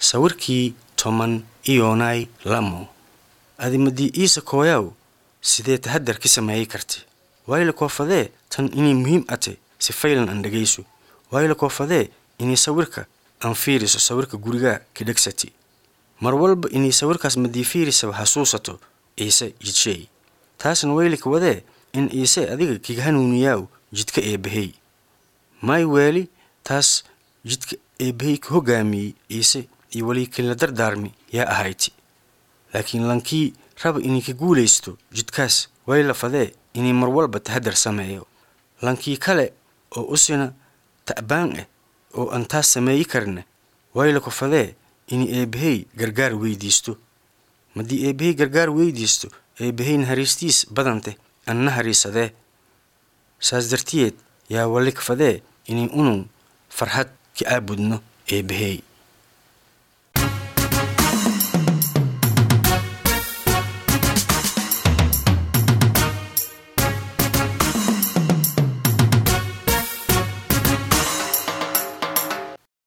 sawirkii toban iyoonay lamo adimadii iisa kooyaw sidee tahadar ka sameeyey karti waayla koofadee tan inay muhiim ate si faylan aan dhegayso waayla koofadee inay sawirka aan fiiriso sawirka gurigaa ka dhegsati mar walba inay sawirkaas madii fiirisaba hasuusato iise jidsheey taasna waylika wadee in iise adiga kiga hanuuniyaaw jidka eebbahey may weeli taas jidka eebbahey ka hoggaamiyey iise iyo weli kila dardaarmi yaa ahayti laakiin lankii raba inay ka guulaysto jidkaas wayla fadee inay mar walba tahadar sameeyo lankii kale oo usina ta'baan ah oo aan taas sameeyi karna wayla ku fadee inay eebbahey gargaar weydiisto maddii eebbahey gargaar weydiisto eebbahey nahariistiis badante an nahariisadee saas dartiyeed yaa wali ka fadee inay unun farxad ka aabudno eebbahey